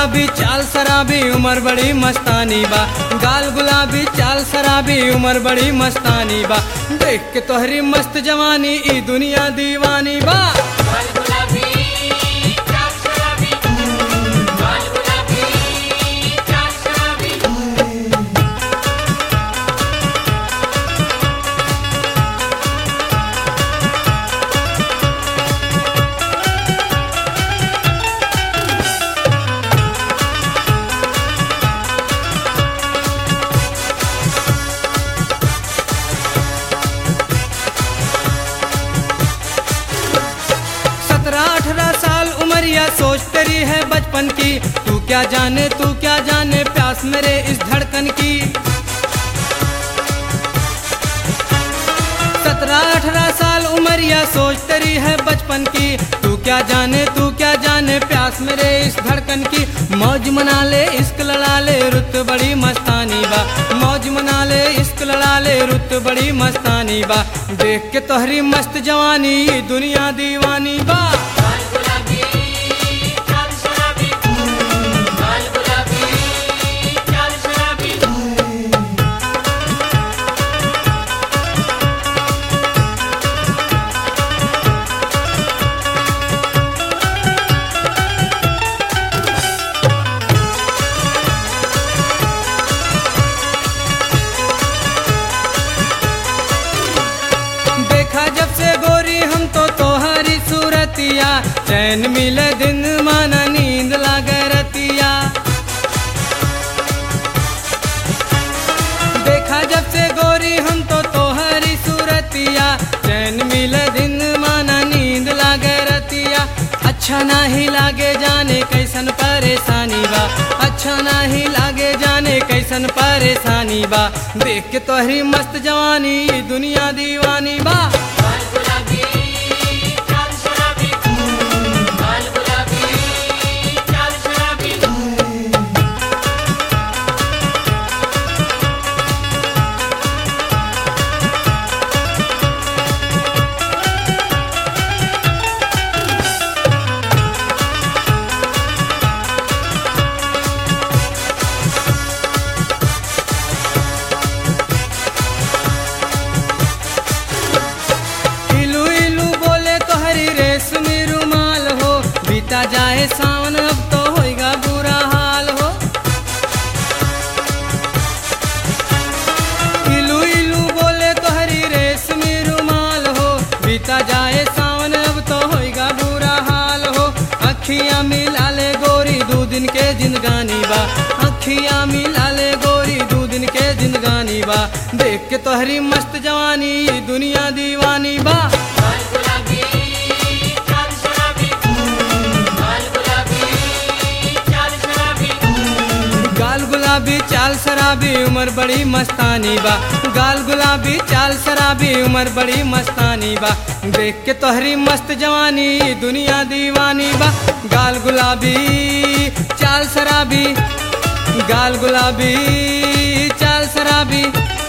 गुलाबी चाल शराबी उम्र बड़ी मस्तानी बा गाल गुलाबी चाल शराबी उम्र बड़ी मस्तानी बा देख के तोहरी मस्त जवानी ई दुनिया दीवानी बा गाल गुलाबी चाल शराबी गाल गुलाबी चाल शराबी सत्रह अठारह साल उमरिया सोच तेरी है बचपन की तू क्या जाने तू क्या जाने प्यास मेरे इस धड़कन की सत्रह अठारह साल उमरिया सोच तेरी है बचपन की तू क्या जाने तू क्या जाने प्यास मेरे इस धड़कन की मौज मना ले इश्क लड़ा ले रुत बड़ी मस्तानी बा मौज मना ले इश्क लड़ा ले रुत बड़ी मस्तानी बा देख के तोहरी मस्त जवानी ये दुनिया दीवानी बा गाल गुलाबी चाल शराबी गाल गुलाबी चाल शराबी देखा जब से गोरी हम तो तोहरी सूरतिया चैन मिले दिन माना नींद लागे रतिया देखा जब से गोरी हम तो तोहरी सूरतिया चैन मिले दिन माना नींद लागे रतिया अच्छा नाही लागे जाने कैसन परेशानी बा अच्छा नाही लागे जाने कैसन परेशानी बा देख के तोहरी मस्त जवानी ये दुनिया दीवानी बा गाल गुलाबी चाल शराबी गाल गुलाबी चाल शराबी इलू इलू बोले तोहरी रेशमी रुमाल हो बीता जाए सावन अब तो होएगा बुरा हाल हो इलू इलू बोले तोहरी रेशमी रुमाल हो बीता जाए सावन अब तो होएगा बुरा हाल हो अखियां मिला ले गोरी दो दिन के जिंदगानी बा अखियां मिला ले गोरी दो दिन के जिंदगानी बा देख के तोहरी मस्त जवानी ये दुनिया दीवानी बा गाल गुलाबी चाल शराबी गाल गुलाबी चाल शराबी गाल गुलाबी चाल शराबी उम्र बड़ी मस्तानी बा गाल गुलाबी चाल शराबी उम्र बड़ी मस्तानी बा देख के तोहरी मस्त जवानी ये दुनिया दीवानी बा गाल गुलाबी चाल शराबी गाल गुलाबी चाल शराबी